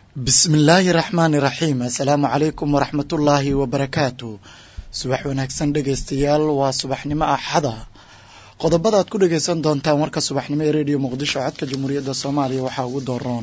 bismillaahi raxmaani raxiim assalaamu calaykum waraxmatullaahi wabarakaatu subax wanaagsan dhegaystayaal waa subaxnimo axada qodobada aad ku dhagaysan doontaan warka subaxnimo ee rediyo muqdisho codka jamhuuriyadda soomaaliya waxaa ugu dooroon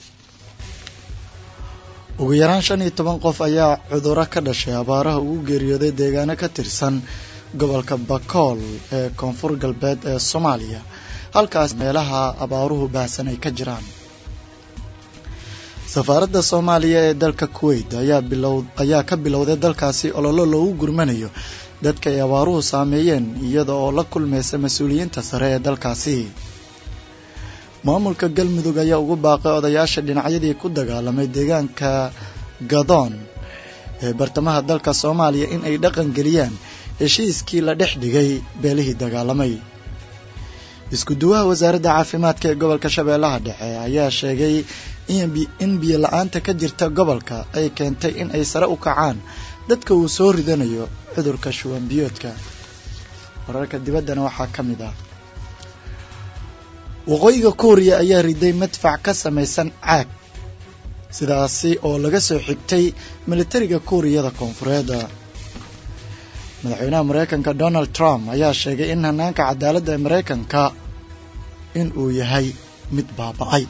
ugu yaraan shan iyo toban qof ayaa cuduro ka dhashay abaaraha ugu geeriyooday deegaano ka tirsan gobolka bakool ee koonfur galbeed ee soomaaliya halkaas meelaha abaaruhu baahsan ay ka jiraan safaaradda soomaaliya ee dalka kuwait ayaa ka bilowday dalkaasi ololo loogu gurmanayo dadka ay abaaruhu saameeyeen iyada oo la kulmaysa mas-uuliyiinta sare ee dalkaasi maamulka galmudug ayaa ugu baaqay odayaasha dhinacyadii ku dagaalamay deegaanka gadoon ee bartamaha dalka soomaaliya in ay dhaqan geliyaan heshiiskii la dhex dhigay beelihii dagaalamay isku duwaha wasaaradda caafimaadka ee gobolka shabeellaha dhexe ayaa sheegay in biyo la-aanta ka jirta gobolka ay keentay in ay sare u kacaan dadka uu soo ridanayo cudurka shuwan biyoodka wararka dibaddana waxaa ka mid ah waqooyiga kuuriya ayaa riday madfac ka samaysan caag sidaasi oo laga soo xigtay militariga kuuriyada koonfureed madaxweynaha mareykanka donald trump ayaa sheegay in hanaanka cadaaladda ee mareykanka in uu yahay mid baaba-ay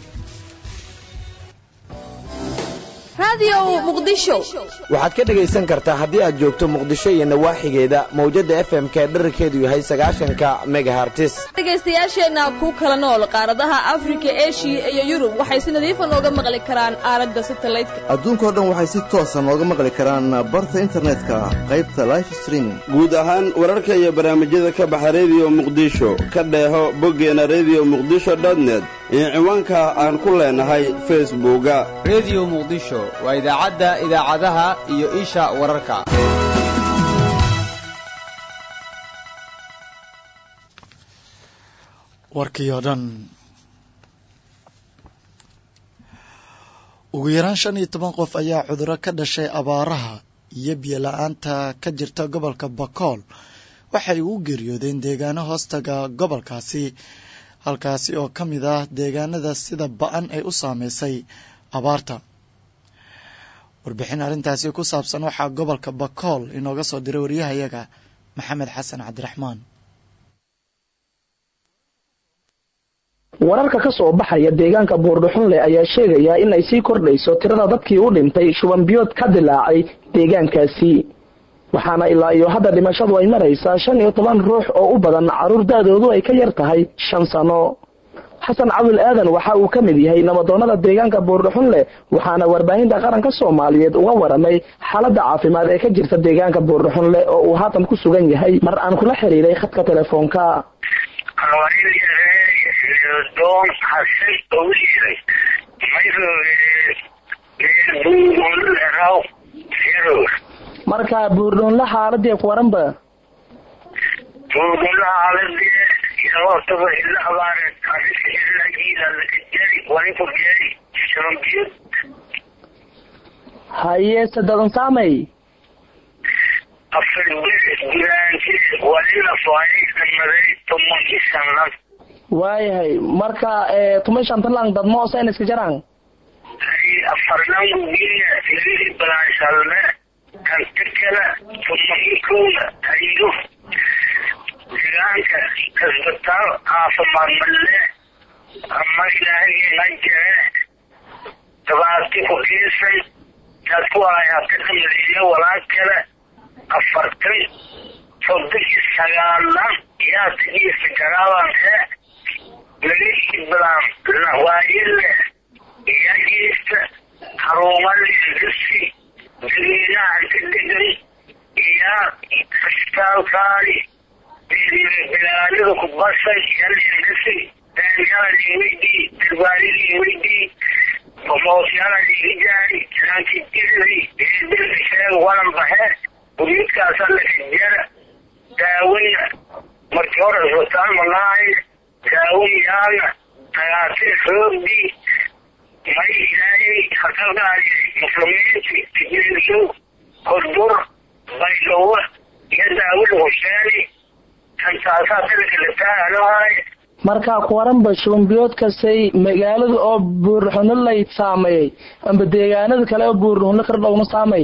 waxaad ka dhegaysan kartaa haddii aad joogto muqdisho iyo nawaaxigeeda mawjadda f m-ka ee dherarkeedu yahay sagaashanka megahartis dhegaystayaasheenna ku kala nool qaaradaha afrika eshiya iyo yurub waxay si nadiifa nooga maqli karaan aaladda satelliteka adduunkao dhan waxay si toosa nooga maqli karaan barta internetka qaybta life streaming guud ahaan wararka iyo barnaamijyada ka baxa rediyo muqdisho ka dheeho boggeena rediyo muqdisho dotnet iyo ciwaanka aan ku leenahay facebooka rediyo muqdisho waa idaacadda idaacadaha iyo isha wararka warkii oo dhan ugu yaraan shan iyo toban qof ayaa cuduro ka dhashay abaaraha iyo biyo la-aanta ka jirta gobolka bakool waxay ugu geeriyoodeen deegaano hoostaga gobolkaasi halkaasi oo ka mid ah deegaanada sida ba-an ay u saameysay abaarta warbixin arrintaasi ku saabsan waxaa gobolka bakool inooga soo diray waryahayaga maxamed xasan cabdiraxmaan wararka ka soo baxaya deegaanka buurdhuxunle ayaa sheegaya in ay sii kordhayso tirada dadkii u dhintay shubanbiyood ka dilaacay deegaankaasi waxaana ilaa iyo hadda dhimashadu ay maraysaa shan iyo toban ruux oo u badan carruur da-doodu ay ka yar tahay shan sano xasan cabdul aadan waxa uu ka mid yahay nabadoonnada deegaanka buurdhuxunle waxaana warbaahinta qaranka soomaaliyeed uga waramay xaaladda caafimaad ee ka jirta deegaanka buurdhuxunle oo uu haatan ku sugan yahay mar aan kula xiriiray khadka telefoonka marka buurdhuunle xaaladii ku waranba buurdhuunle xaaladii hortaba ila abaareed arrinta ila giila lakajari waninka geeri shababiyad haye sadadan saamay afar guraanti walila faayay damaday tomankii sanad waayahay marka tuma shantan lang dadmo sen iska jaraan hay afarnangu giya lili balaanshadne kanta kala tumankooda hayo deegaanka kasbataal caafimaad malle ama ilaahayna jire dabaati ku kiisan dadku ayaa ka dambeeya walaal kale afartan soddonki sagaalan yaa tagiisa garaaban he lalihi badan waayile iyagiista haruumalingasi dadweynaha ka degan iyo asbitaalkaadi bilaalida ku basay yalingasi daanyalaliwidi darbaalidiwidi bomoosyalaligi lankidiri eedilbisheeg walan baxe guriyadkaasa lakajara daawina markii hore isbitaal malaahay daawin yaana tagaatir xoogdi may ilaahay hakalgaadi muslimiinti tijiriyo kordur baylowa iyo daawida husheeni kantaasaa dalka la taaganahay marka kuwaranba shubanbiyoodkasay magaalada oo buurxuno lay saameeyey amba deegaanada kale oo buurxuno kar dhowna saameey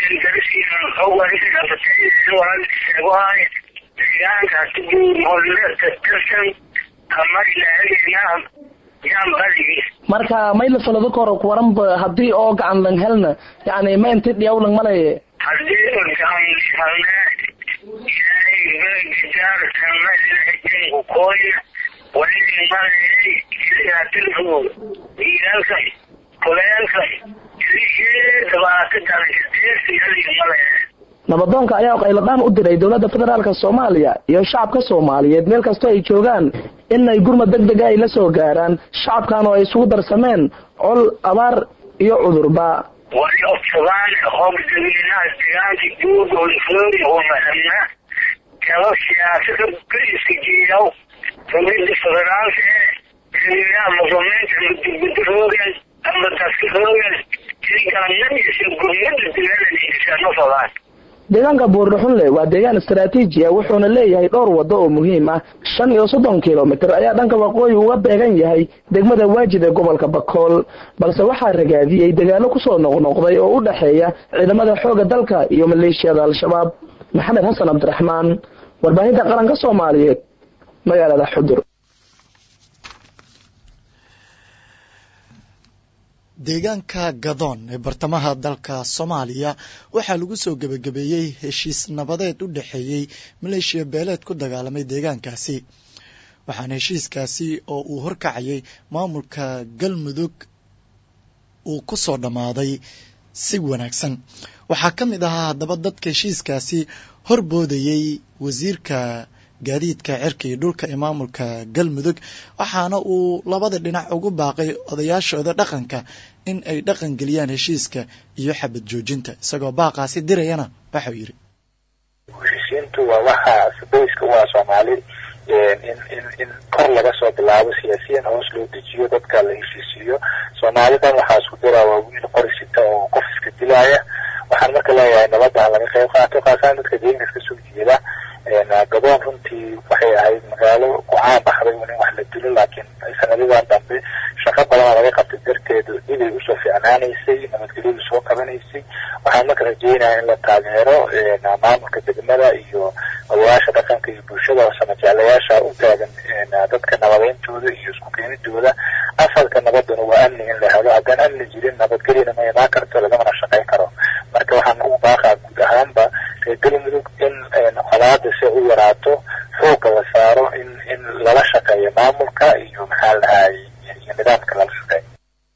deegaankaasi buurxuno tirsan ama ilaahagena yaan badigi marka mayla falado koro kuwaranba haddii oo gacan lang helna yani ma inti dhiyaw lang malaye haddii gacan halne ilaahay begajaar sama ilaahajinku kooyna walidin malayay ilaatilku diilaalkan kuleelkan ilihii dhibaato dalkadeesi yadin malaya nabadoonka ayaa qayladhaan u diray dowladda federaalk soomaaliya iyo shacabka soomaaliyeed meel kastoo ay joogaan inay gurmad deg dega ay la soo gaaraan shacabkan oo ay isugu darsameen col abaar iyo cudurba wali obsadaan hog dadweynaha deegaanka guurgooda floori oo mahadna kaba siyaasada kaliska jeeyaw dowladda federaalka ee dadweynaha muslimiinta maduguduroogan ama daskiroogan iligalanaysa gurmada deegaanada ma fadaan deegaanka buurdhuxunle waa deegaan istaraatiiji ah wuxuuna leeyahay dhowr waddo oo muhiim ah shan iyo soddon kilomitir ayaa dhanka waqooyi uga beegan yahay degmada waajid ee gobolka bakool balse waxaa ragaadiyey dagaalo kusoo noqnoqday oo u dhexeeya ciidamada xoogga dalka iyo maleeshiyada al-shabaab maxamed xasan cabdiraxmaan warbaahinta qaranka soomaaliyeed magaalada xudur deegaanka gadoon ee bartamaha dalka soomaaliya waxaa lagu soo gebagabeeyey heshiis nabadeed u dhexeeyey maleeshiya beeleed ku dagaalamay deegaankaasi waxaana heshiiskaasi oo uu horkacayay maamulka galmudug uu ku soo dhammaaday si wanaagsan waxaa ka mid ahaa haddaba dadka heshiiskaasi horboodayey wasiirka gaadiidka cirka iyo dhulka ee maamulka galmudug waxaana uu labada dhinac ugu baaqay odayaashooda dhaqanka in ay dhaqan geliyaan heshiiska iyo xabad joojinta isagoo baaqaasi dirayana waxau yidhi heshiisiintu waa waxa boyska waa soomaali in in in kor laga soo bilaabo siyaasiyan hoos loo dejiyo dadka la heshiisiiyo soomaalidan waxaa isku dira waa wiil qori sita oo qof iska dilaya waxaan marka leeyahay nabadda ha laga qayb qaato kaasaan dadka deegaanka iska soo jeeda gadoon runtii waxay ahayd magaalo ku caan baxday in wax la dilo laakiin sanadadan dambe shaqo badanoo laga qabtay darteed dibay usoo ficnaanaysay nabadgelyadu soo qabanaysay waxaan marka rajeynaya in la taageero maamulka degmada iyo odayaasha dhaqanka iyo bulshada samajeclayaasha u taagan dadka nabadeyntooda iyo isku keenidooda asalka nabaduna waa amni in la helo haddaan amni jirin nabadgelyana ma imaan karto lagamana shaqayn karo marka waxaan ugu baaqaa guud ahaanba reer galmudug in colaada si u yaraato xoogga la saaro in in lala shaqeeyo maamulka iyo maxaa la dhahay iyo nidaamka lala shaqeeyo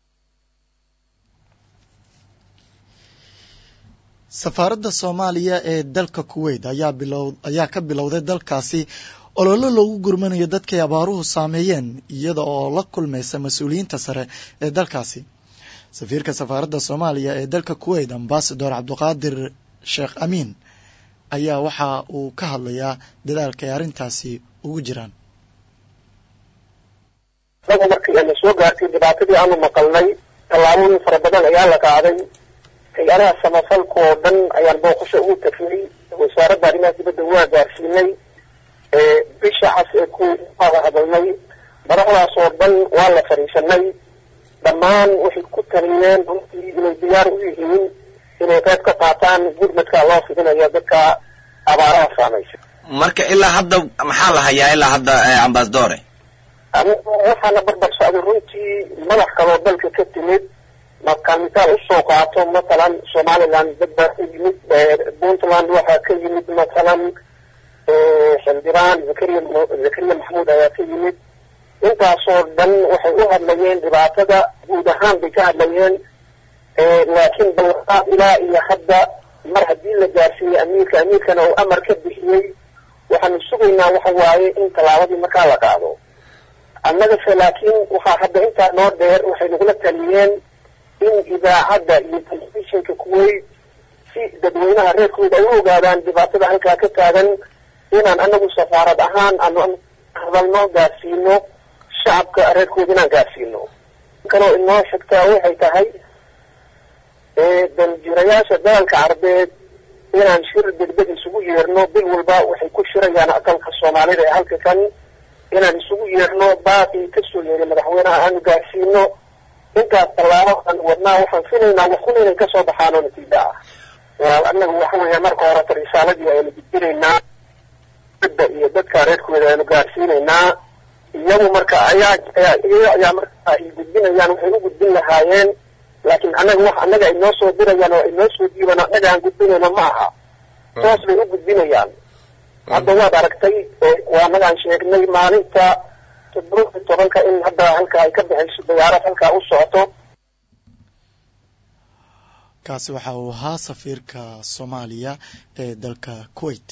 safaaradda soomaaliya ee dalka kuwait ayaa bilow ayaa ka bilowday dalkaasi ololo loogu gurmanayo dadkay abaaruhu saameeyeen iyada oo la kulmaysa mas-uuliyiinta sare ee dalkaasi safiirka safaaradda soomaaliya ee dalka kuwait ambasador cabdiqaadir sheekh amiin ayaa waxa uu ka hadlayaa dadaalka ay arrintaasi ugu jiraan inagu markii ana soo gaartay dhibaatadii aanu maqalnay tallaabooyin fara badan ayaa la qaaday hay-adaha samafalka oo dhan ayaan booqasho ugu tagnay wasaaradda arrimaha dibadda waa gaarsiinay bisha cas ee ku wada hadalnay madaxdaas oo dhan waa la fadhiisanay dhammaan waxay ku taliyeen runtii inay diyaar u yihiin inay qayb ka qaataan gurmadka loo fidinayo dadka abaaraha saamaysa marka ilaa hadda maxaa la hayaa ilaa hadda ambasadore anigu waxaana barbar socday runtii madax kaloo dalka ka timid markaan mitaal usoo qaato mathalan somaliland dad baa ka yimid puntland waxaa ka yimid mathalan xildhibaan zakariya zakariya maxamuud ayaa ka yimid intaasoo dhan waxay u hadlayeen dhibaatada guud ahaan bay ka hadlayeen laakiin ballanqaad ilaa iyo hadda mar haddii la gaarsiiyey amiirka amiirkana uu amar ka bixiyey waxaanu sugaynaa waxa waaye in tallaabadii markaa la qaado annagase laakiin waxaa hadda intaa noo dheer waxay nagula taliyeen in idaacadda iyo telefishinka kuwait si dadweynaha reerkooda ay u ogaadaan dhibaatada halkaa ka taagan inaan anagu safaarad ahaan aanu hadalno gaarsiino shacabka reerkooda inaan gaarsiino kaloo inoo xigtaa waxay tahay daljirayaasha dalalka carbeed inaan shir degdeg isugu yeerno bil walba waxay ku shirayaan aqalka soomaalida ee halka kan inaan isugu yeerno baaqii kasoo yeeray madaxweynaha aanu gaarsiino intaas tallaabo aan wadnaa waxaan filaynaa waxun inay kasoo baxaan oo natiijo ah walaal annagu waxa weeya marka horeta risaaladii aynu gudbinaynaa da iyo dadka reerkooda aynu gaarsiinaynaa iyagu marka ayaa iyaga ayaa marka ay gudbinayaan waxay u gudbin lahaayeen laakiin annaga wax annaga ay noo soo dirayaan oo ay noo soo diiban annaga aan gudbinayno ma aha toos bay u gudbinayaan hadda waad aragtay waa annagaan sheegnay maalinta toddoba iyo tobanka in hadda halka ay ka baxayso diyaarad halkaa u socoto kaasi waxa uu ahaa safiirka soomaaliya ee dalka kuwait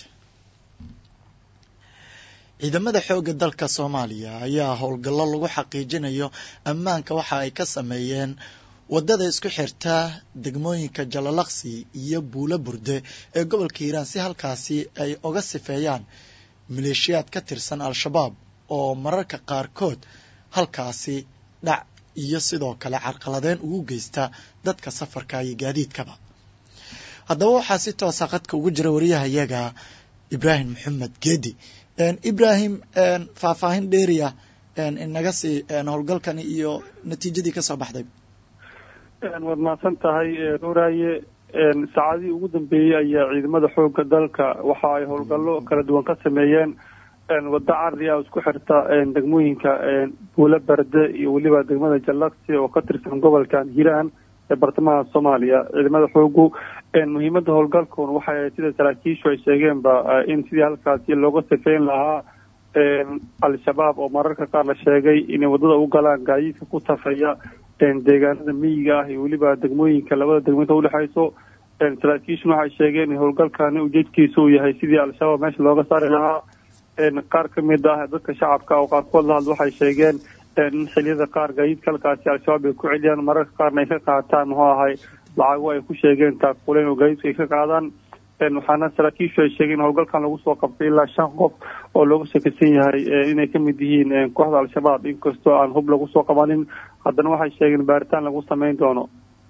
ciidamada xoogga dalka soomaaliya ayaa howlgallo lagu xaqiijinayo ammaanka waxa ay ka sameeyeen waddada isku xirta degmooyinka jalalaqsi iyo buulo burde ee gobolka hiiraan si halkaasi ay oga sifeeyaan maleeshiyaad ka tirsan al-shabaab oo mararka qaarkood halkaasi dhac iyo sidoo kale carqaladeen ugu geysta dadka safarka iyo gaadiidkaba haddaba waxaa si toosa qadka ugu jira wariyahayaga ibraahim maxamed geedi ibrahim faahfaahin dheeriya inaga sii howlgalkani iyo natiijadii kasoo baxday waad mahadsan tahay nuuraaye saacadihii ugu dambeeyey ayaa ciidamada xoogga dalka waxa ay howlgallo kala duwan ka sameeyeen waddo cardi ah isku xirta degmooyinka buulo berde iyo weliba degmada jallaqsi oo ka tirsan gobolkan hiiraan ee bartamaha soomaaliya ciidamada xoogu muhiimada howlgalkun waxay ahayd sida saraakiishu ay sheegeenba in sidii halkaasi looga sifeyn lahaa al-shabaab oo mararka qaar la sheegay inay waddada u galaan gaadiidka ku tafaya deegaanada miyiga ah iyo weliba degmooyinka labada degmointa udhexayso saraakiishuna waxay sheegeen in howlgalkani ujeedkiisa uu yahay sidii al-shabaab meesha looga saari lahaa qaar ka mid ah dadka shacabka oo qaarkood la hadla waxay sheegeen in xiliyada qaar gaadiidka halkaasi al-shabaab ay ku celiyaan mararka qaarna ay ka qaataan muxuu ahay lacago ay ku sheegeen taakuleen oo gaadiidku ay ka qaadaan waxaana saraakiishu ay sheegeen in howlgalkan lagu soo qabtay ilaa shan qof oo looga shakisan yahay inay ka mid yihiin kooxda al-shabaab inkastoo aan hub lagu soo qabanin haddana waxay sheegeen baaritaan lagu sameyn doono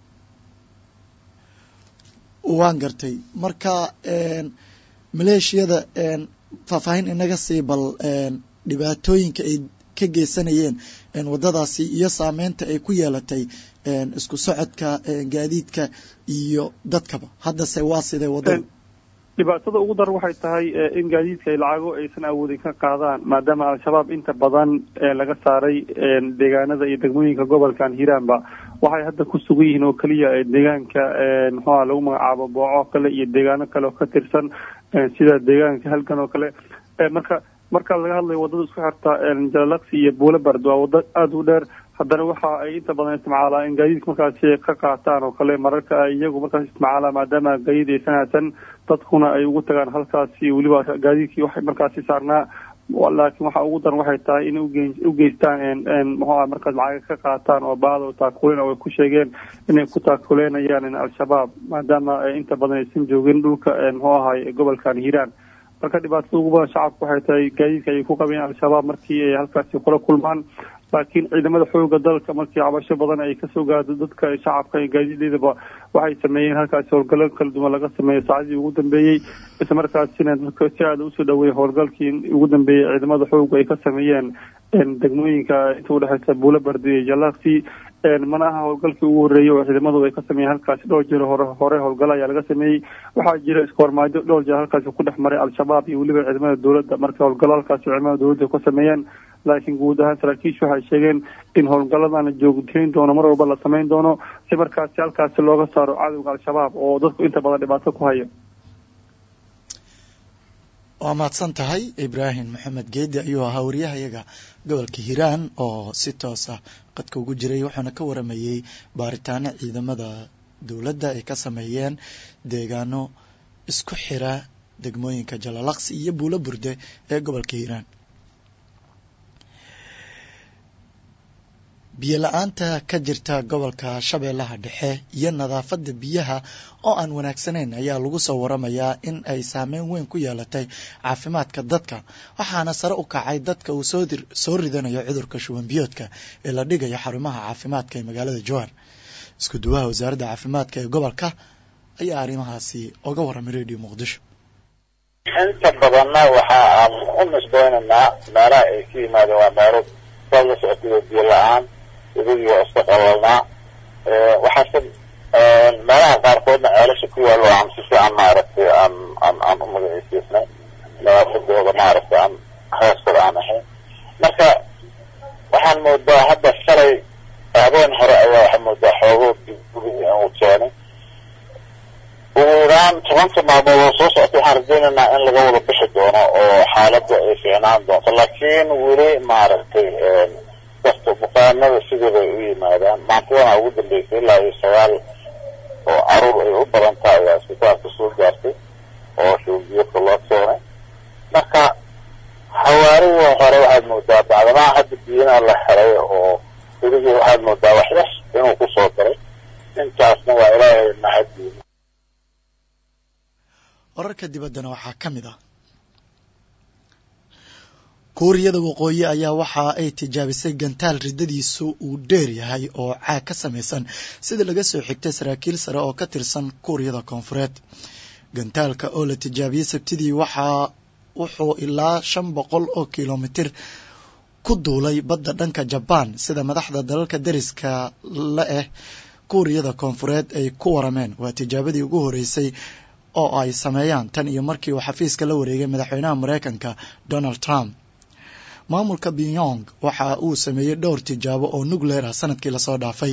waan gartay marka maleeshiyada faahfaahin inaga sii bal dhibaatooyinka ay ka geysanayeen waddadaasi iyo saameynta ay ku yeelatay isku socodka gaadiidka iyo dadkaba haddase waa sidee waddada dhibaatada ugu daran waxay tahay in gaadiidka ay lacago aysan awoodin ka qaadaan maadaama al-shabaab inta badan laga saaray deegaanada iyo degmooyinka gobolkan hiiraanba waxay hadda ku sugan yihiin oo keliya deegaanka muxuuha lagu magacaabo booco kale iyo deegaano kale oo ka tirsan sida deegaanka halgan oo kale marka marka laga hadlayo waddada isku xirta jalalaqsi iyo buulo bard waa waddo aada u dheer haddana waxa ay inta badan isticmaalaan in gaadiidka markaasi ka qaataan oo kale mararka ay iyagu markaas isticmaalaan maadaama gaadiid aysan haysan dadkuna ay ugu tagaan halkaasi weliba gaadiidkii waxay markaasi saarnaa laakiin waxa ugu daran waxay tahay inay u geystaan muxuu ah markaas lacaga ka qaataan oo baada oo taakuleen oo ay ku sheegeen inay ku taakuleynayaan al-shabaab maadaama inta badan aysan joogin dhulka muxuu ahay gobolkan hiiraan marka dhibaatada ugu badan shacabku waxay tahay gaadiidka ayay ku qabeen al-shabaab markii ay halkaasi kula kulmaan laakiin ciidamada xooga dalka markii cabasho badan ay kasoo gaado dadka shacabka iyo gaadiideedaba waxay sameeyeen halkaasi howlgallo kala duwan laga sameeyo saacadii ugu dambeeyey isla markaasina dadka si aada usoo dhaweeyay howlgalkii ugu dambeeyey ciidamada xooga ay ka sameeyeen degmooyinka inta udhexeysa buulo bardi iyo jalaaqsi mana aha howlgalkii ugu horreeyey oo ciidamadu ay ka sameeyeen halkaasi dhowr jeer hore hore howlgalo ayaa laga sameeyey waxaa jira iskoormaajo dhowr jeer halkaasi ku dhex maray al-shabaab iyo weliba ciidamada dowladda marka howlgallo halkaasi ciidamada dowladda ka sameeyeen laakiin guud ahaan saraakiishu waxay sheegeen in howlgalladana joogteyn doono mar walba la sameyn doono si markaasi halkaasi looga saaro cadowga al-shabaab oo dadku inta badan dhibaato ku haya waa mahadsan tahay ibraahim maxamed geedi ayuu ahaa wariyahayaga gobolka hiiraan oo si toos ah qadka ugu jiray wuxuuna ka waramayey baaritaano ciidamada dowladda ay ka sameeyeen deegaano isku xira degmooyinka jalalaqsi iyo buulo burde ee gobolka hiiraan biyo la-aanta ka jirta gobolka shabeellaha dhexe iyo nadaafadda biyaha oo aan wanaagsanayn ayaa lagu soo waramayaa in ay saameyn weyn ku yeelatay caafimaadka dadka waxaana sare u kacay dadka uu soo ridanayo cudurka shuban biyoodka ee la dhigayo xarumaha caafimaadka ee magaalada jowhar isku duwaha wasaaradda caafimaadka ee gobolka ayaa arrimahaasi oga warramay radio muqdisho inta badanna waxa aan u nisbeynaynaa meelaha ay ka yimaadeen waa meelo saad la socotay oo biyo la-aan webigii waa iska qalalnaa waxaase meelaha qaarkoodna ceelasha ku yaalo aan si fiican maaragtay aan aan aan u magaciisiisnay nadaafadooda maaragtay aan hoostada aan ahayn marka waxaan moodaa hadda shalay habeen hore ayaa waxaa moodaa xoogo gurigi uu keenay ugu yaraan tobanka maalmood oo soo socota waxaan rajaynaynaa in laga wada bixi doono oo xaaladda ay fiicnaan doonto laakiin weli maaragtay kasta bukaanada sidooda ay u yimaadaan maantadana ugu dambeysay ilaa iyo sagaal oo caruur ay u badan tahay ayaa isbitaalka soo gaartay oo shuubiyoka loo keenay marka xawaarihii hore waxaad moodaa bacdamaha hadda biyana la helay oo weligii waxaad moodaa wax yar inuu kusoo daray intaasna waa ilaahay mahaddiin wararka dibaddana waxaa ka mid ah kuuriyada waqooyi ayaa waxa ay tijaabisay gantaal riddadiisu uu dheer yahay oo caag ka samaysan sida laga soo xigtay saraakiil sare oo ka tirsan kuuriyada koonfureed gantaalka oo la tijaabiyey sabtidii waxaa wuxuu ilaa shan boqol oo kilomitir ku duulay badda dhanka jabaan sida madaxda dalalka dariska la ah kuuriyada koonfureed ay ku warameen waa tijaabadii ugu horeysay oo ay sameeyaan tan iyo markii uu xafiiska la wareegay madaxweynaha mareykanka donald trump maamulka pyong waxa uu sameeyey dhowr tijaabo oo nucleer ah sanadkii lasoo dhaafay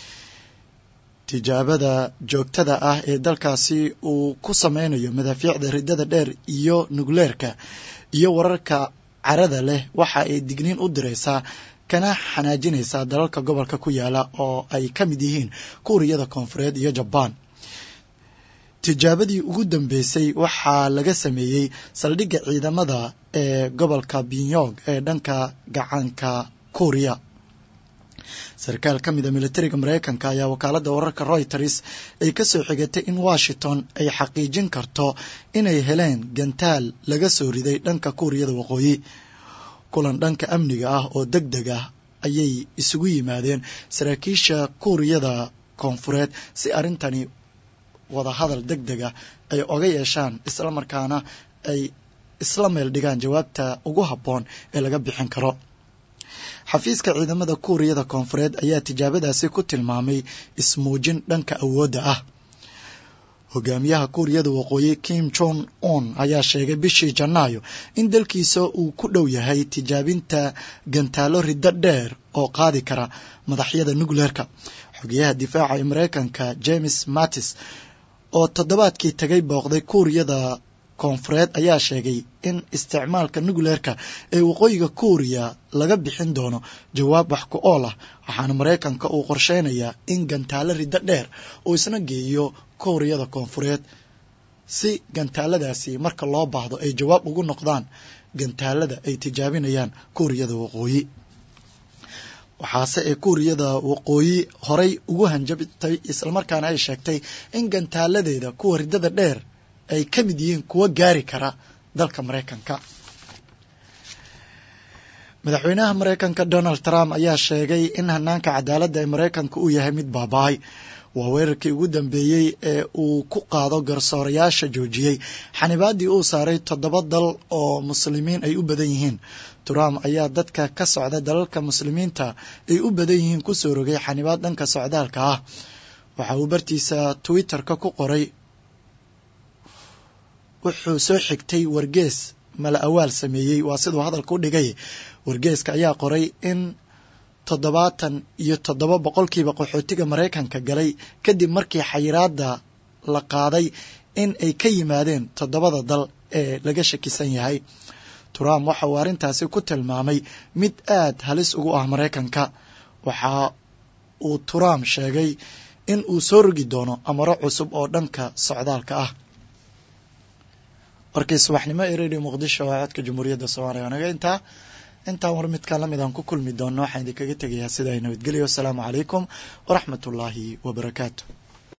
tijaabada joogtada ah ee dalkaasi uu ku sameynayo madaafiicda riddada dheer iyo nucleerka iyo wararka carada leh waxa ay digniin u direysaa kana xanaajinaysaa dalalka gobolka ku yaala oo ay ka mid yihiin kuuriyada koonfureed iyo jabaan tijaabadii ugu dambeysay waxaa laga sameeyey saldhigga ciidamada ee gobolka pyong ee dhanka gacanka kuuriya sarkaal ka mid a militariga mareykanka ayaa wakaaladda wararka reuters ay ka soo xigatay in washington ay xaqiijin karto inay heleen gantaal laga soo riday dhanka kuuriyada waqooyi kulan dhanka amniga ah oo deg deg ah ayay isugu yimaadeen saraakiisha kuuriyada koonfureed si arrintani wadahadal deg deg ah ay oga yeeshaan isla markaana ay isla meel dhigaan jawaabta ugu habboon ee laga bixin karo xafiiska ciidamada kuuriyada koonfureed ayaa tijaabadaasi ku tilmaamay ismuujin dhanka awoodda ah hogaamiyaha kuuriyada waqooyi kim jong un ayaa sheegay bishii janaayo in dalkiisa uu ku dhow yahay tijaabinta gantaalo riddo dheer oo qaadi kara madaxyada nucleerka xogeyaha difaaca ee mareykanka james mattis oo toddobaadkii tagay booqday kuuriyada koonfureed ayaa sheegay in isticmaalka nucleerka ee waqooyiga kuuriya laga bixin doono jawaab wax ku ool ah waxaana mareykanka uu qorsheynayaa in gantaalo riddo dheer uu isna geeyo kuuriyada koonfureed si gantaaladaasi marka loo baahdo ay jawaab ugu noqdaan gantaalada ay tijaabinayaan kuuriyada waqooyi waxaase ee kuuriyada waqooyi horay ugu hanjabtay islamarkaana ay sheegtay in gantaaladeeda kuwa riddada dheer ay ka mid yihiin kuwa gaari kara dalka mareykanka madaxweynaha mareykanka donald trump ayaa sheegay in hanaanka cadaaladda ee mareykanka uu yahay mid baaba-ay waa weerarkii ugu dambeeyey ee uu ku qaado garsoorayaasha joojiyey xanibaadii uu saaray toddoba dal oo muslimiin ay u badan yihiin trump ayaa dadka ka socda dalalka muslimiinta ay u badan yihiin kusoo rogay xanibaad dhanka socdaalka ah waxa uu bartiisa twitter-ka ku qoray wuxuu soo xigtay wargees mala awaal sameeyey waa siduu hadalka u dhigay wargeeska ayaa qoray in toddobaatan iyo toddoba boqolkiiba qaxootiga maraykanka galay kadib markii xayiraadda la qaaday in ay ka yimaadeen toddobada dal ee laga shakisan yahay trump waxa uu arrintaasi ku tilmaamay mid aad halis ugu ah maraykanka waxa uu trump sheegay in uu soo rogi doono amaro cusub oo dhanka socdaalka ah warkii subaxnimo ee radio muqdisho oo codka jamhuuriyadda soomaaliya naga intaa intaan war midkaan lamid aan ku kulmi doonno waxaan idinkaga tegayaa sidaa nabadgelyo wasalaamu calaykum waraxmat ullaahi wabarakaatu